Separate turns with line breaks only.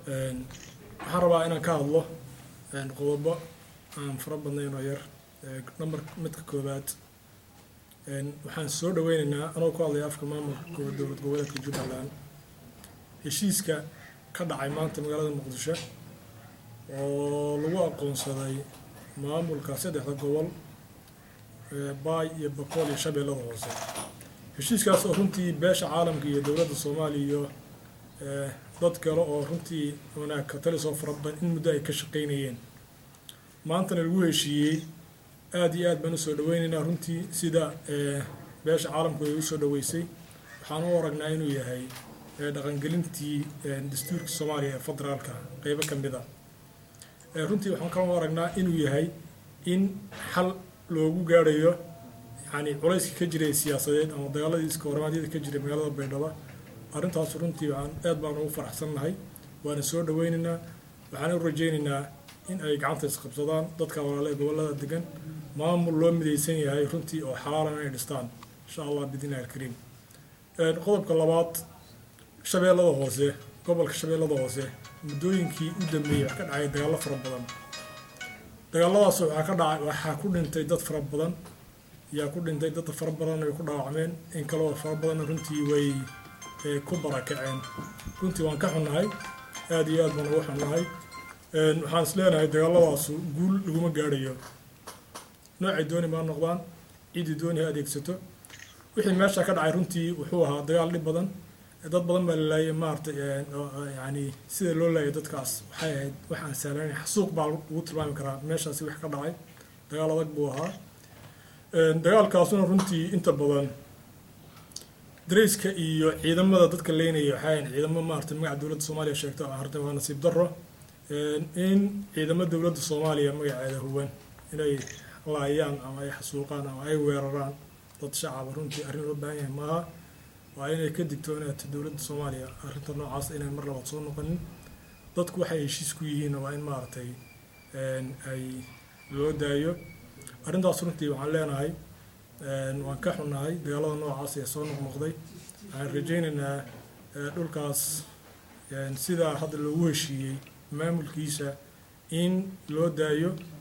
waxaan rabaa inaan ka hadlo qodobo aan fara badnayn oo yar number midka koowaad waxaan soo dhaweyneynaa anoo ku hadlaya afka maamulka dowlad goboleedka jubbaland heshiiska ka dhacay maanta magaalada muqdisho oo lagu aqoonsaday maamulka saddexda gobol baay iyo boqol iyo shabeellada hoose heshiiskaas oo runtii beesha caalamka iyo dowladda soomaaliya iyo dad kale oo runtii wanaag ka talisoo fara badan in muddo ay ka shaqaynayeen maantana lagu heshiiyey aada iyo aad baan usoo dhaweyneynaa runtii sida beesha caalamku ay usoo dhaweysay waxaan u aragnaa inuu yahay dhaqangelintii dastuurka soomaaliya ee federaalka qeybo ka mid a runtii waxaan kaloo aragnaa inuu yahay in xal loogu gaarayo yani culayska ka jiray siyaasadeed ama dagaaladii iska horimaadyada ka jiray magaalada baydhabo arrintaas runtii waxaan aad baan ugu faraxsannahay waana soo dhaweyneynaa waxaan u rajayneynaa in ay gacanta isqabsadaan dadka walaale ee gobollada degan maamul loo midaysan yahay runtii oo xalaalan inay dhistaan insha allah biidnillahi alkariim qodobka labaad shabeellada hoose gobolka shabeellada hoose muddooyinkii u dambeeyey wax ka dhacay dagaallo fara badan dagaalladaas waxaa ka dhacay waxaa ku dhintay dad fara badan yaa ku dhintay dad fara badan way ku dhaawacmeen in kaloo fara badanna runtii way ku barakaceen runtii waan ka xunnahay aada iyo aad baan ugu xunnahay waxaan is leenahay dagaalladaasu guul laguma gaadhayo noocay dooni maa noqdaan ciddii dooni ha adeegsato wixii meesha ka dhacay runtii wuxuu ahaa dagaal dhib badan dad badan baa la laayay maaragtay yani sida loo laayay dadkaas waxay ahayd waxaan sahlanayn xasuuq baa lagu tilmaami karaa meeshaasi wax ka dhacay dagaal adag buu ahaa dagaalkaasuna runtii inta badan darayska iyo ciidamada dadka leynaya waxay ahayn ciidamo maaragtay magaca dowladda soomaaliya sheegto harta waa nasiib darro in ciidamo dowladda soomaaliya magaceeda huwan inay laayaan ama ay xasuuqaan ama ay weeraraan dad shacaba runtii arrin loo baahan yahay maaha waa inay ka digtoonaato dowladda soomaaliya arrinta noocaas inay mar labaad soo noqonin dadku waxay heshiis ku yihiinna waa in maaragtay ay loo daayo arrintaas runtii waxaan leenahay waan ka xunnahay dagaalada noocaas ee soo noqnoqday waxaan rajaynaynaa dhulkaas sidaa hadda loogu heshiiyey maamulkiisa in loo daayo